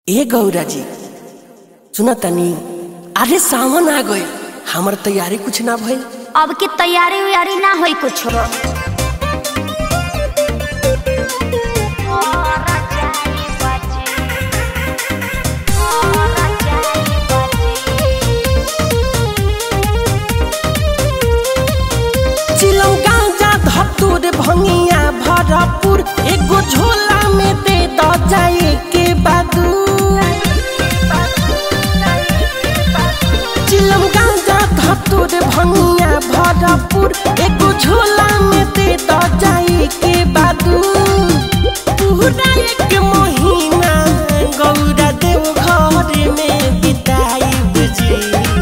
ए गौरा जी सुन तनी अरे सावन आ गए हमर तैयारी कुछ ना भइल अब की तैयारी उयारी ना होई कुछ चिलम गांजा धतूर भंगिया भरपूर एगो झोला में दे द जाए के बादू चिलम गांजा धतूर भंगिया भरपूर एगो झोला में दे द जाए के बादू पूरा एक महीना गौरा देव घर में बिताई बुझी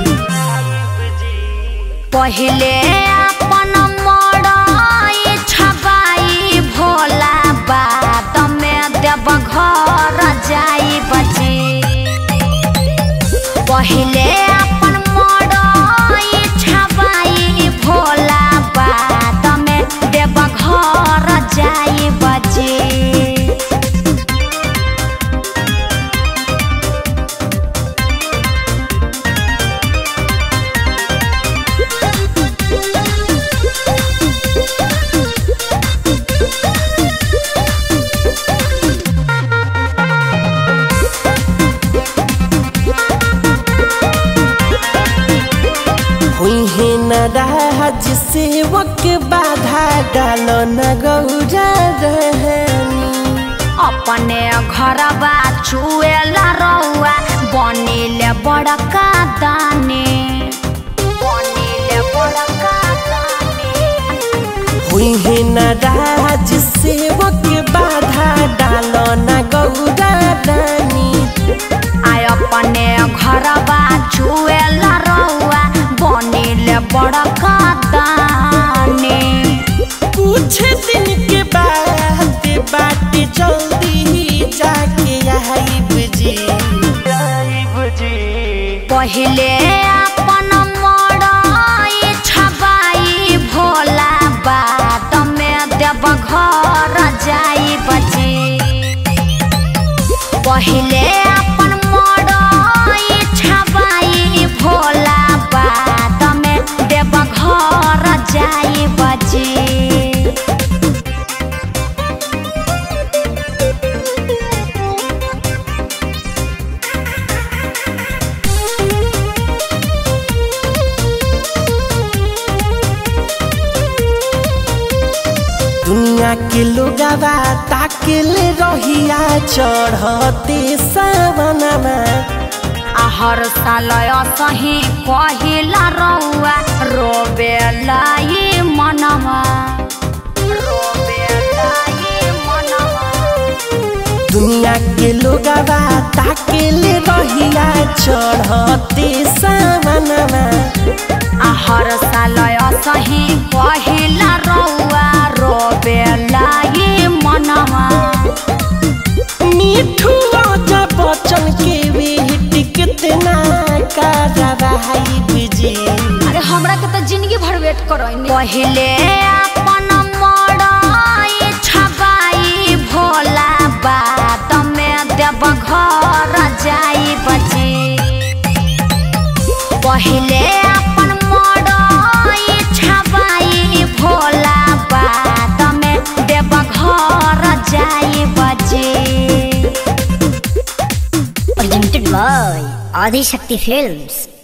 पहिले अपन मड़ाई छबाई भोला बाद में देव घर जाई बची पहिले अपन मड़ाई छबाई भोला बाद में देव घर जाई बची हुई है न राज सेवक बाधा डालो न गौरा रहनी अपने घरबा चुएला रौआ बनिले बड़का दाने बनिले बड़का दाने हुई है न राज सेवक बाधा डालो न गौरा रानी आय अपने घरबा चुएला रौआ बनिले बड़का दाने कुछ दिन के बाद बात जल्दी जाके आई बुझी पहिले अपन मड़ाई छबाई भोला बाद में देव घर जाई बची पहिले अपन मड़ाई छबाई भोला बाद में देव घर जाई बची दुनिया के लोगवा ताकिल रहिया चढ़ते सावनमा आ हर साल असही पहिला रौआ रोबेला ई मनवा रोबेला ई मनवा दुनिया के लोगवा ताकिल रहिया चढ़ते सावनमा आ हर साल असही पहिला रौआ रोबेला ई मनवा मिठू राजा बच्चन के बेट कितना कारवाई बुझी अरे हमरा के तो जिंदगी भर वेट करैनी पहिले अपन मड़ाई छबाई भोला बाद में देव घर जाई बची पहिले अपन मड़ाई छबाई भोला बाद में देव घर जाई बची presented by Adi Shakti Films.